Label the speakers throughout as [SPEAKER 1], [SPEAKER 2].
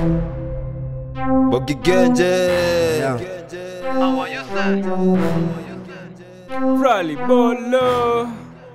[SPEAKER 1] Bogigenje
[SPEAKER 2] Rally Bolo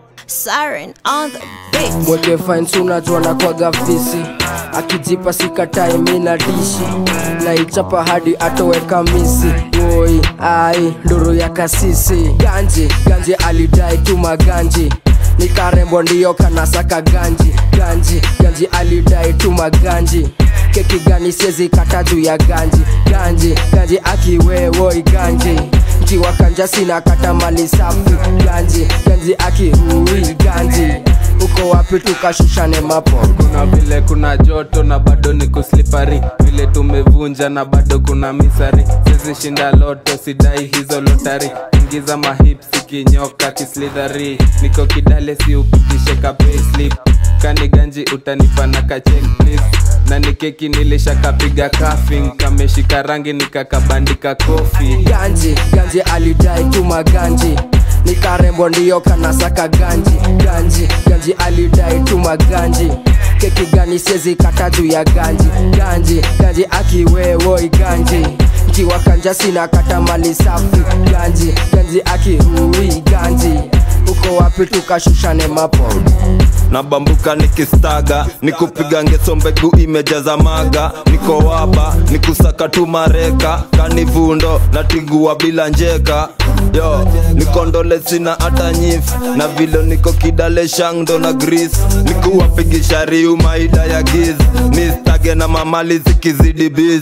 [SPEAKER 3] Siren on the beat.
[SPEAKER 4] mweke fines unajua na kwaga fisi akijipa sikatai mina dishi naichapa hadi atoweka misi woi ai nduru ya kasisi ganji ganji alidai tu maganji ni karembo ndiyo kanasaka ganji ganji ganji alidai tu maganji keki gani siezi kata juu ya ganji ganji ganji akiwewoi ganji nkiwa kanja sina kata mali safi ganji ganji akihui ganji uko wapi tukashushane mapo
[SPEAKER 2] kuna vile kuna joto na bado ni kuslipari vile tumevunja na bado kuna misari sisi shinda loto sidai hizo lotari ingiza mahips ikinyoka kislidhari niko kidale si upitishe ka payslip kani ganji utanipa na kachek please na ni keki nilishakapiga kafing kameshika rangi nikakabandika kofi
[SPEAKER 4] ganji ganji alidai tu maganji ni karembo ndiyo kanasaka ganji ganji ganji alidai tu maganji keki gani siezi kata juu ya ganji ganji ganji akiwewoi ganji nkiwa kanja sina kata mali safi ganji ganji akihui ganji uko wapi tukashushane mapo
[SPEAKER 1] nabambuka nikistaga nikupiga ngeso mbegu imejaza maga niko waba nikusaka tu mareka kanivundo natigua bila njeka yo nikondole sina hata nyif na vilo niko kidale shangdo na gris nikuwapigisha riu maida ya giz nistage na mamali zikizidi biz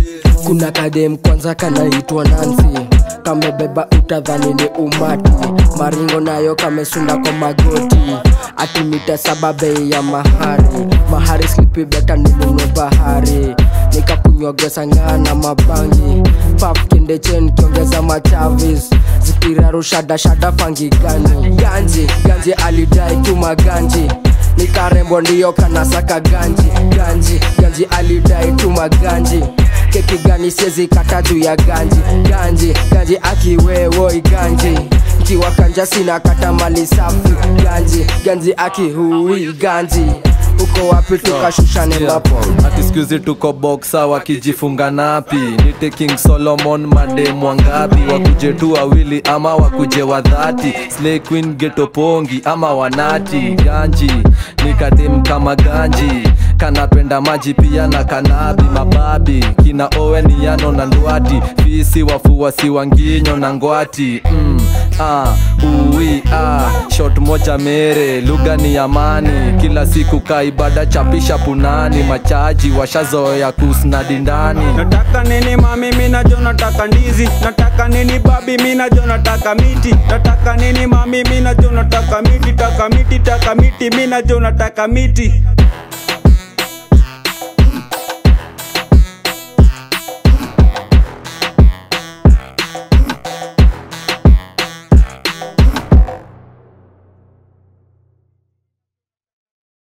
[SPEAKER 4] kuna kadem kwanza kanaitwa nansi kamebeba utadhani ni umati maringo nayo kamesunda kwa magoti ati mita saba bei ya mahari mahari slipi beta ninunue bahari nikakunywa gesa ng'aa na mabangi paf kindechen kiongeza machavis zikirarushadashada fangi gani ganji ganji alidai tu maganji ni karembo ndiyo kanasaka ganji ganji ganji alidai tu maganji keki gani siezi kata juu ya ganji ganji ganji akiwewoi ganji nkiwa kanja sina kata mali safi ganji ganji akihui ganji uko wapi tukashushane mapo
[SPEAKER 5] hati skuzi tuko boksa wakijifunga napi nite king solomon madem wangapi wakuje tu wawili ama wakuje wadhati slay queen getopongi ama wanati ganji nikadem kama ganji kanapenda maji pia na kanabi mababi kina owen yano na ndwati fisi wafuasi wanginyo na ngwati mm, ah, ui ah, shot moja mere lugha ni amani kila siku kaibada chapisha punani machaji washazoya kusnadi ndani
[SPEAKER 2] nataka nini mami minajo nataka ndizi nataka nini babi minajo nataka miti nataka nini mami minajo nataka miti taka miti taka miti minajo nataka miti